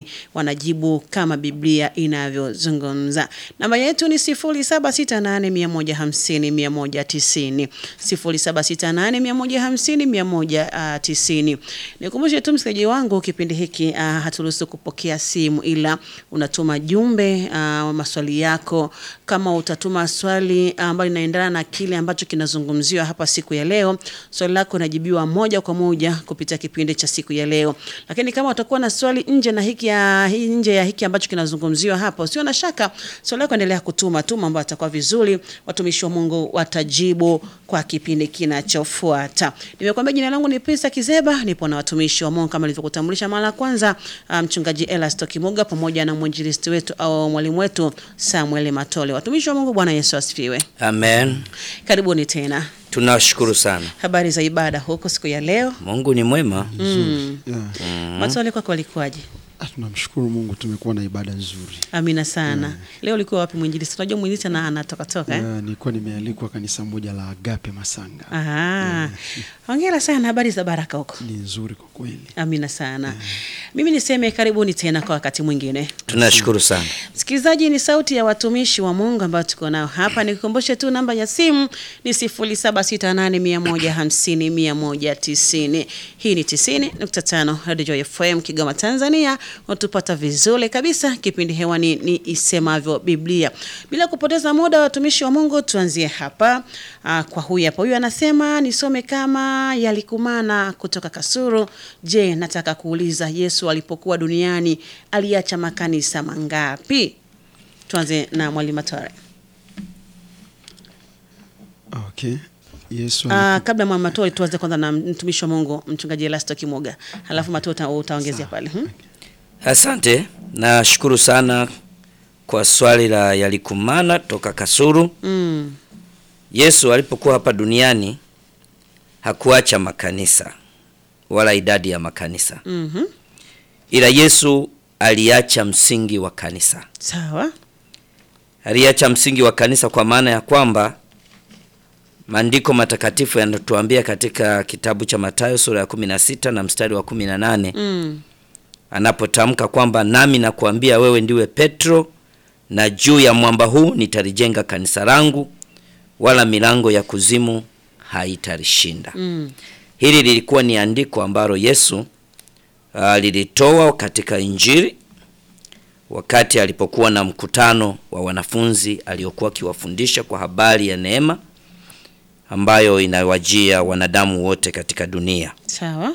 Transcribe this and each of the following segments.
wanajibu kama Biblia inavyozungumza. Namba yetu ni 0768150190, 0768150190. Nikumbushe tu msikilizaji wangu, kipindi hiki uh, haturuhusu kupokea simu, ila unatuma jumbe uh, maswali yako. Kama utatuma swali ambalo linaendana na kile ambacho kinazungumziwa hapa siku ya leo, swali lako linajibiwa moja kwa moja kupitia kipindi cha siku ya leo. Lakini kama utakuwa na swali nje na hiki ya, hii nje ya hiki ambacho kinazungumziwa hapa, usio na shaka, swali lako endelea kutuma tu, mambo yatakuwa vizuri, watumishi wa Mungu watajibu kwa kipindi kinachofuata. Nimekuambia jina langu ni Pisa Kizeba, nipo na watumishi wa Mungu kama nilivyokutambulisha mara ya kwanza, mchungaji um, Elasto Kimuga pamoja na mwinjilisti wetu au mwalimu wetu Samuel Matole. Watumishi wa Mungu, Bwana Yesu asifiwe. Amen. Karibuni tena. Tunashukuru sana. Habari za ibada huko siku ya leo? Mungu ni mwema. Mm. Yeah. Matole, kwako walikuwaje? Ah, tunamshukuru Mungu tumekuwa na ibada nzuri. Amina sana. Leo ulikuwa wapi mwinjilisti? Unajua mwinjilisti ana anatoka toka eh? Yeah, nilikuwa nimealikwa kanisa moja la Agape Masanga. Aha. Hongera sana, habari za baraka huko. Ni nzuri kwa kweli. Amina sana. Mimi niseme karibuni tena kwa wakati mwingine. Tunashukuru sana. Msikilizaji, ni sauti ya watumishi wa Mungu ambao tuko nao hapa. Nikukumbushe tu namba ya simu ni 0768150190. Hii ni 90.5 Radio Joy FM Kigoma, Tanzania. Unatupata vizuri kabisa. Kipindi hewani ni isemavyo Biblia. Bila kupoteza muda, watumishi wa Mungu, tuanzie hapa. Aa, kwa huyu hapa, huyu anasema nisome kama yalikumana kutoka Kasuru. Je, nataka kuuliza Yesu alipokuwa duniani aliacha makanisa mangapi? Tuanze na mwalimu Matore. Okay. Yesu Uh, kabla mwa Matore tuanze kwanza na mtumishi wa Mungu mchungaji Elasto Kimoga, halafu Matore uta, utaongezea pale hmm? Asante. Nashukuru sana kwa swali la yalikumana toka Kasuru. Mm. Yesu alipokuwa hapa duniani hakuacha makanisa wala idadi ya makanisa. Mhm. Ila Yesu aliacha msingi wa kanisa. Sawa. Aliacha msingi wa kanisa kwa maana ya kwamba maandiko matakatifu yanatuambia katika kitabu cha Mathayo sura ya 16 na mstari wa 18 Mm. anapotamka kwamba nami nakuambia wewe ndiwe Petro, na juu ya mwamba huu nitalijenga kanisa langu, wala milango ya kuzimu haitalishinda. Mm. Hili lilikuwa ni andiko ambalo Yesu uh, lilitoa katika Injili wakati alipokuwa na mkutano wa wanafunzi aliokuwa akiwafundisha kwa habari ya neema ambayo inawajia wanadamu wote katika dunia. Sawa.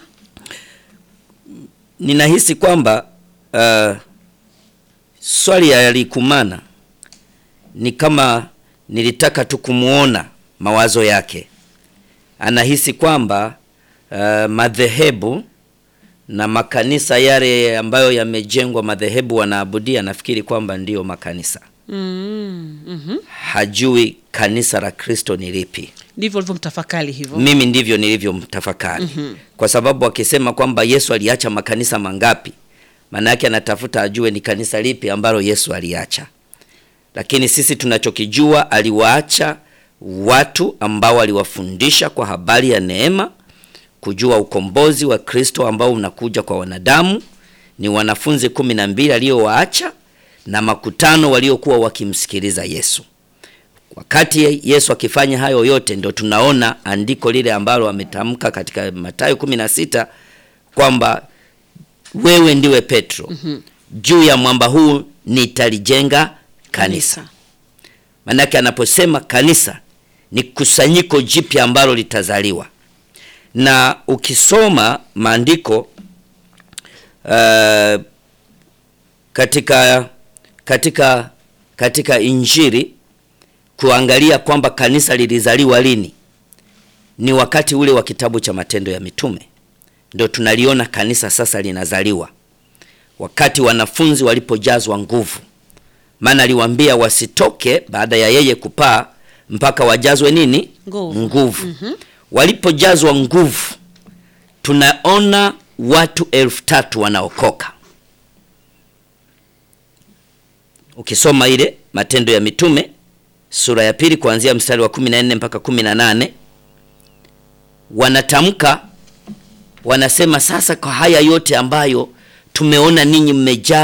Ninahisi kwamba uh, swali ya yalikumana ni kama nilitaka tu kumuona mawazo yake. Anahisi kwamba uh, madhehebu na makanisa yale ambayo yamejengwa madhehebu wanaabudia, nafikiri kwamba ndiyo makanisa. Mm. Mhm. Hajui kanisa la Kristo ni lipi. Ndivyo ulivyomtafakari hivyo. Mimi ndivyo nilivyomtafakari kwa sababu akisema kwamba Yesu aliacha makanisa mangapi, maana yake anatafuta ajue ni kanisa lipi ambalo Yesu aliacha. Lakini sisi tunachokijua, aliwaacha watu ambao aliwafundisha kwa habari ya neema, kujua ukombozi wa Kristo ambao unakuja kwa wanadamu. Ni wanafunzi kumi na mbili aliyowaacha na makutano waliokuwa wakimsikiliza Yesu. Wakati Yesu akifanya hayo yote, ndio tunaona andiko lile ambalo ametamka katika Mathayo 16 kwamba wewe ndiwe Petro, juu ya mwamba huu nitalijenga kanisa. Maanake anaposema kanisa ni kusanyiko jipya ambalo litazaliwa, na ukisoma maandiko uh, katika katika katika Injili kuangalia kwamba kanisa lilizaliwa lini, ni wakati ule wa kitabu cha Matendo ya Mitume, ndio tunaliona kanisa sasa linazaliwa, wakati wanafunzi walipojazwa nguvu. Maana aliwaambia wasitoke baada ya yeye kupaa mpaka wajazwe nini? Nguvu. Nguvu. Walipojazwa nguvu, tunaona watu elfu tatu wanaokoka. Ukisoma ile Matendo ya Mitume sura ya pili kuanzia mstari wa 14 mpaka 18, wanatamka wanasema, sasa kwa haya yote ambayo tumeona ninyi mmejaa